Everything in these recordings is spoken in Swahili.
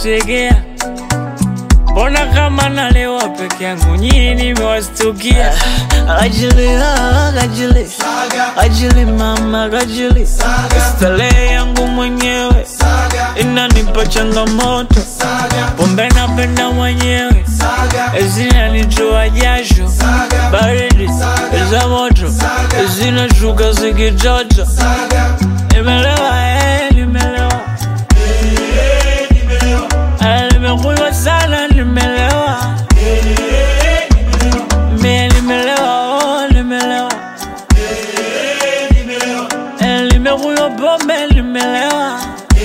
mnategea mbona kama nalewa peke yangu nyini nimewastukia ajili ah, ajili ajili mama ajili starehe yangu mwenyewe inanipa changamoto pombe napenda mwenyewe zinanitoa jasho baridi za moto zinashuka zikitoto nimelewa eh, nimelewa Eh, nimekunywa sana nimelewa mie nimelewa oh, nimelewa Eh, nimekunywa pombe nimelewa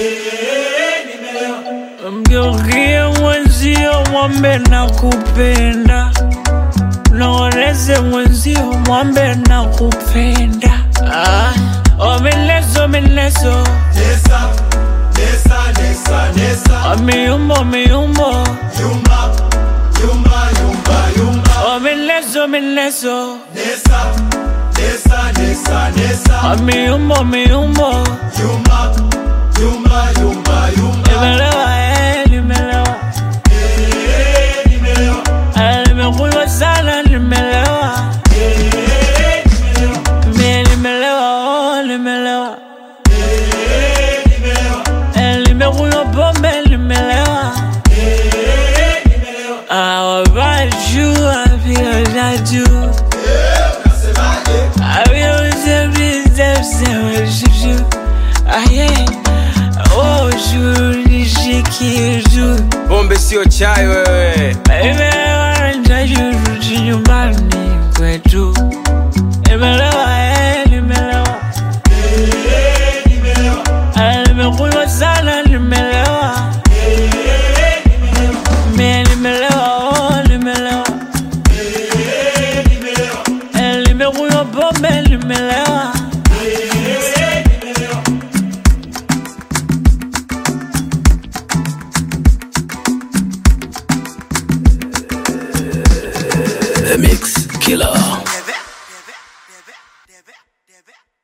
mgeukie mwenzio mwambe na kupenda naoneze mwenzio mwambe na kupenda ah, oh, mineso mineso Nesa, nesa, nesa, nesa. miumbo miumbo Yumba, yumba, yumba, yumba. oh, mineso mineso Nesa, nesa, nesa, nesa. miumbo miumbo Yumba, yumba, yumba, yumba. nimelewa eh, nimelewa Eh, nimelewa. Eh, nimekunywa sana nimelewa Eh, nimelewa. mie nimelewa oh, nimelewa Eh, nimelewa. Eh, nimekunywa pombe nimelewa Eh, nimelewa. Ah, wabajua vile najua Eh, unasemaje? Pombe sio chai wewe. imewanajajurudi nyumbani kwetu imelewa eh, nimelewa Eh, nimelewa. Eh, nimekunywa sana nimelewa Eh, nimelewa. mie nimelewa oh, nimelewa Eh, nimelewa. Eh, nimekunywa pombe nimelewa Eh, nimelewa. The Mix Killer. Debe, debe, debe, debe, debe.